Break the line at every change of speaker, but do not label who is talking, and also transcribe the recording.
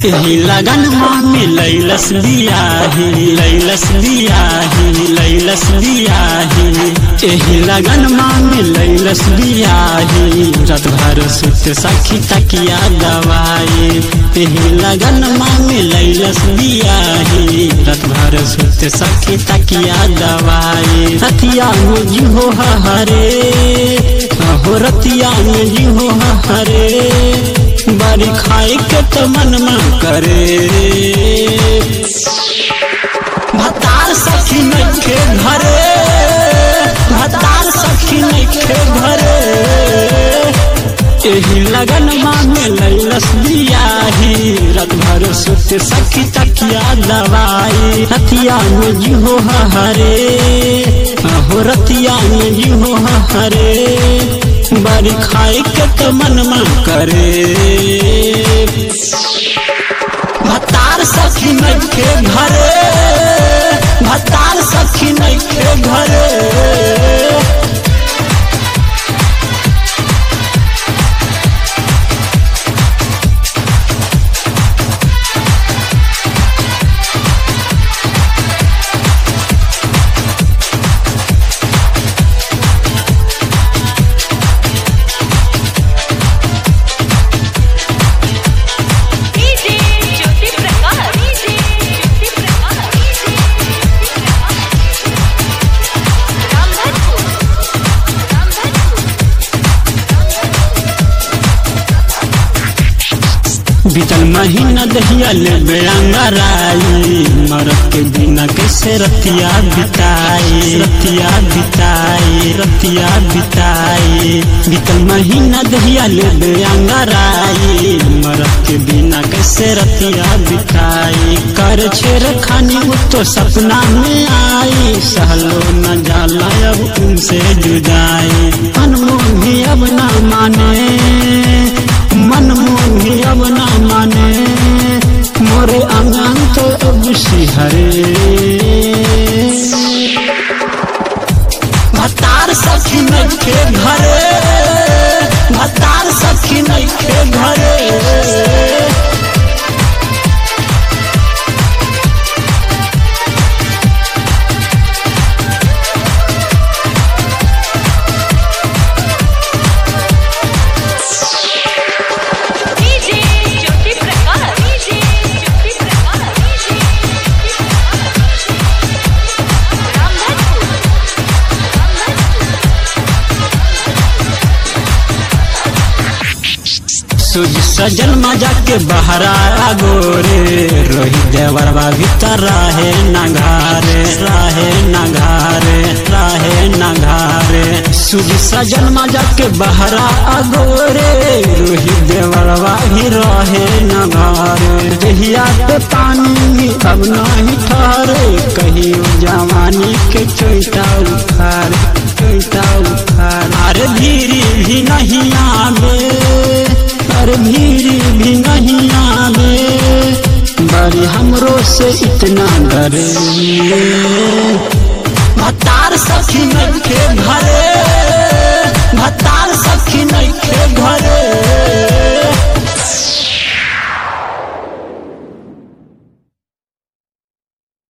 एही लगन में लैलस बियाही लैलस बियाही लैलस बियाही एही लगन में लैलस बियाही रत भर सुत सखी तकिया दवाई एही लगन में लैलस बियाही रत भर सुत सखी तकिया दवाई रतिया में जी हो हरे हो रतिया में जी हो हरे बारी खाए के तो मन में करे भतार सखी नखे घरे भतार सखी नखे घरे एही लगन मांगे लैलस बियाही रत भर सुत सखी तकिया दवाई रतिया में जी हो हरे हो रतिया में जी हो हरे बारी खाए के तो मन मन करे भतार सखी नखे घरे भतार सखी नखे घरे
डीजे ज्योति प्रकाश डीजे ज्योति प्रकाश रामधनपुर
बीतल महीना दहिया ले बेअंगराई मरद के बिना कैसे रतिया बिताई रतिया बिताई रतिया बिताई बीतल महीना दहिया ले बेअंगराई मरद के बिना कैसे रतिया बिताई कर छेर खानी वो तो सपना में आई सहलो न जाला अब उनसे जुदाई अनमोल भी अब ना माने मन मोही अब ना माने मोरे आंगन तो अब सिहरे भतार सखी नखे घरे भतार सखी नखे घरे
DJ Jyoti Prakash DJ Jyoti Prakash DJ Ramdhanpur
सूझ सजल मजा के बहरा गोरे रोही देवरवा भीतर रहे न घारे रहे न घारे रहे न घारे सूझ सजल मजा के बहरा गोरे रोही देवरवा भी रहे न घारे दहिया पे पानी अब नहीं ठहरे कहियो जवानी के चोटा उखार चोटा उखार अरे धीरे भी नहीं आवे अरे भीरी भी नहीं आवे बड़ी हमरो से इतना डरे